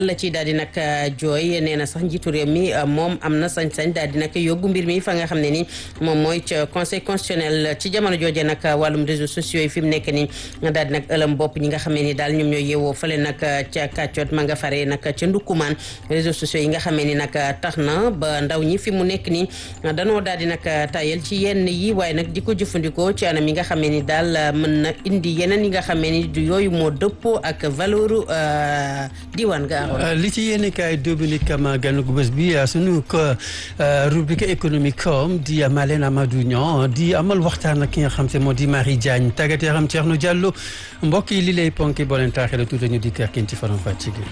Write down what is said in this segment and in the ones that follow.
la ci daal di nag jooy nee na sax njiitu réew mi moom am na sañ-sañ daal di nag yóbbu mbir mi fa nga xam ne ni moom mooy ca conseil constitutionnel ci jamono jooje nag wàllum réseaux sociaux yi fi mu nekk ni daal di nag ëlëm bopp ñi nga xam ne ni daal ñoom ñooy yeewoo fële nag ca kàccoot ma nga fare nag ca ndukkumaan réseaux sociaux yi nga xam ne ni nag tax na ba ndaw ñi fi mu nekk ni danoo daal di nag tayal ci yenn yi waaye nag di ko jëfandikoo ci anam yi nga xam ne ni daal mën na indi yeneen yi nga xam ne ni du yooyu moo dëppoo ak valeuru diwaan ga li ci yéen kaay Dominique Kama ganu gu bés bi sunu rubrique économique com di Malène Amadou Niang di amal waxtaan ak ki nga xam te moo di Marie Diagne tàggat yaram Thierno Diallo mbokk yi li lay ponki boo leen taaxee la tuuti ñu di kàrkin ci faram fàcc gi.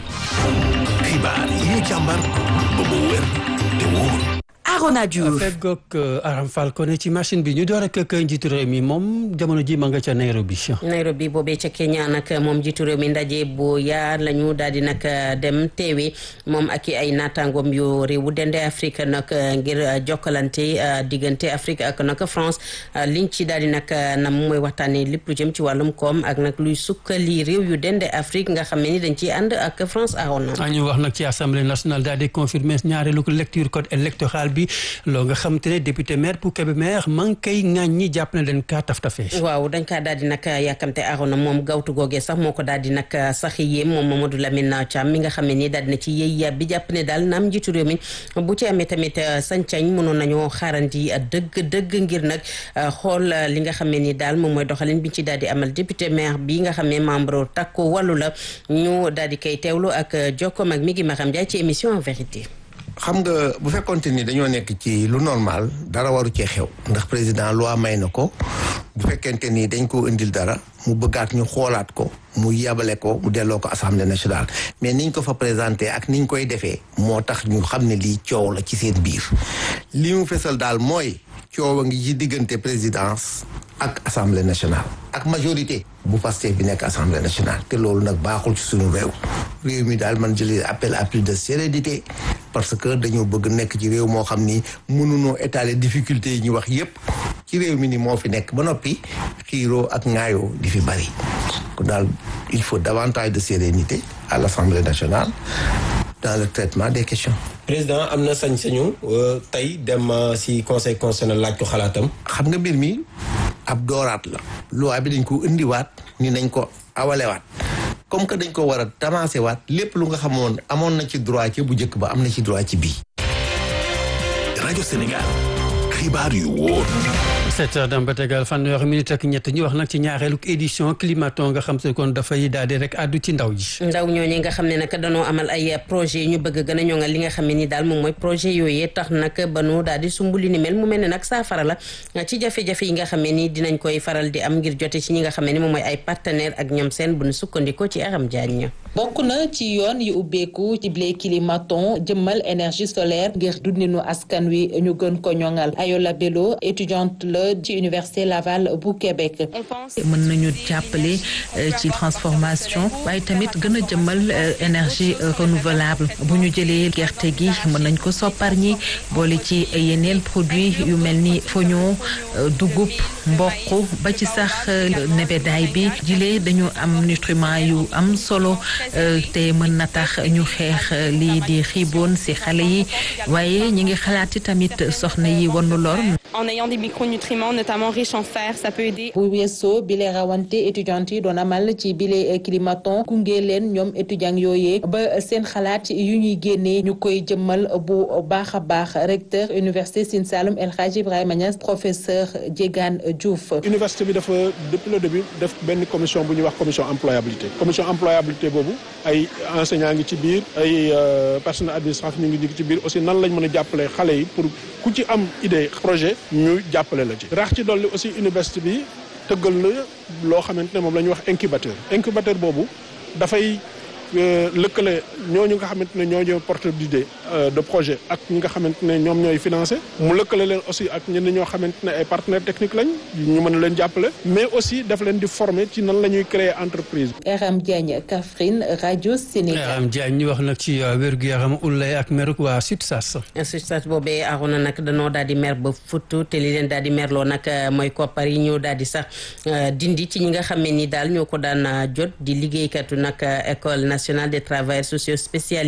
xibaar yi ñu càmbar ba mu wér te wóor. Arona Diouf feggoog Aram Fall ko ne ci machine bi ñu door ak kay njiitu réew mi moom jamono ji ma nga ca Nairobi. Nairobi boobee ca Kenya nag moom njiitu réew mi ndaje bu yaar la ñu daal di nag dem teewe moom ak i ay naataangoom yu réewu dende Afrique nag ngir jokkalante diggante Afrique ak nag France liñ ci daal di nag nam mooy waxtaanee lépp lu jëm ci wàllum koom ak nag luy sukkali réew yu dende Afrique nga xam ne ni dañ ciy ànd ak France Arona. ñu wax nag ci assemblée nationale daal di confirmer ñaareelu lecture code électoral bi. loo nga xam te ne député maire pour Kébémer ma ngi koy ŋaañ ñi jàpp ne dañ kaa taf tafee waaw dañ kaa daal di nag yàkkamte arona moom gawtu googee sax moo ko daal di nag sax yéem moom Mamadou Lamine Thiam mi nga xam ne nii daal dina ci yëy yàb bi jàpp ne daal naam njiitu réew mi bu ci amee tamit sañ-sañ mënoon nañoo xaarandi dëgg dëgg ngir nag xool li nga xam ne nii daal moom mooy doxalin bi ci daal di amal député maire bi nga xam ne membre takku wàllu la ñu daal di koy teewlu ak jokkoom ak mi ngi Maram Ndiaye ci émission en vérité xam nga bu fekkonte ni dañoo nekk ci lu normal dara waru cee xew ndax président loi may na ko bu fekkente ni dañ ko indil dara mu bëggaat ñu xoolaat ko mu yabale ko mu delloo ko assemblée nationale mais niñ ko fa présenté ak niñ koy defee moo tax ñu xam ne lii coow la ci seen biir li mu fesal daal mooy coow a ngi ci diggante présidence ak assemblée nationale ak majorité bu Pastef bi nekk assemblée nationale te loolu nag baaxul ci suñu réew réew mi daal man jëlee appel à plus de sérénité parce que dañoo bëgg nekk ci réew moo xam ni mënunoo étaler difficulté yi ñu wax yépp ci réew mi ni moo fi nekk ba noppi xiiroo ak ŋaayoo di fi bari kon daal il faut davantage de sérénité à l'assemblée nationale dans le traitement des questions président am na sañ-sañu tey dem ci conseil constitutionnel laaj ko xalaatam xam nga mbir mi ab dooraat la loi bi dañ ko indiwaat ni nañ ko awalewaat comme que dañ ko war a tamaase waat lépp lu nga xamoon amoon na ci droit ci bu njëkk ba am na ci droit ci bii rajo Sénégal xibaar yu wóor sept heures dem ba tegal fanweeri minute ak ñett ñu wax nag ci ñaareelu édition climaton nga xam te kon dafay daal di rek àddu ci ndaw ji ndaw ñooñu nga xam ne nag danoo amal ay projet ñu bëgg gën a ñoŋal li nga xam ne ni daal moom mooy projet yooyee tax nag ba nu daal di sumb li ni mel mu mel ne nag saafara la ci jafe-jafe yi nga xam ne ni dinañ koy faral di am ngir jote ci ñi nga xam ne ni moom mooy ay partenaire ak ñoom seen bu nu sukkandikoo ci Aram Diagne bokk na ci yoon yu ubbeeku ci blé climaton jëmmal énergie solaire ngir dundinu askan wi ñu gën ko ñoŋal Ayola Bello étudiante la ci université Laval bu Québec. mën nañu jàppale ci transformation waaye tamit gën a jëmmal énergie renouvelable bu ñu jëlee gerte gi mën nañ ko soppar ñi boole ci yeneen produit yu mel ni foño dugub mboq ba ci sax nebedaay bi jilee dañu am nutriment yu am solo te mën na tax ñu xeex lii di xiiboon ci xale yi waaye ñi ngi xalaati tamit soxna yi wanu lor en ayant des micronutriments notamment riches en fer ça peut aider. bu weesoo bile rawante étudiante yi doon amal ci bile climaton gunge leen ñoom étudiant yooyee ba seen xalaat yu ñuy génnee ñu koy jëmmal bu baax a baax recteur université Sine Saloum El Hadji Ibrahima Niass professeur Diegane Diouf. université bi dafa depuis le début def benn commission bu ñuy wax commission employabilité commission employabilité boobu ay enseignants ngi ci biir ay personnel administratif ñu ngi ci biir aussi nan lañ mën a jàppale xale yi pour ku ci am idée projet ñu jàppale la ci rax ci dolli aussi université bi tëggal na loo xamante ne moom la ñuy wax incubateur incubateur boobu dafay lëkkale ñooñu nga xamante ne ñoo ñooy porteur d'idée de projet ak ñi nga xamante ne ñoom ñooy financé mu lëkkale leen aussi ak ñenn ñoo xamante ne ay partenaires techniques lañ ñu mën a leen jàppale mais aussi daf leen di former ci nan la ñuy créer entreprise. Aram Diagne Kaffrine rajo Sénégal. Aram Diagne ñu wax nag ci wér-gu-yaram ulay ak meruk waa SUTSAS. SUTSAS boobee arona nag danoo daal di mer ba futtu te li leen daal di merloo nag mooy koppar yi ñoo daal di sax dindi ci ñi nga xam ne ni daal ñoo ko daan jot di liggéeykatu nag école national des travailleurs sociaux spécialisés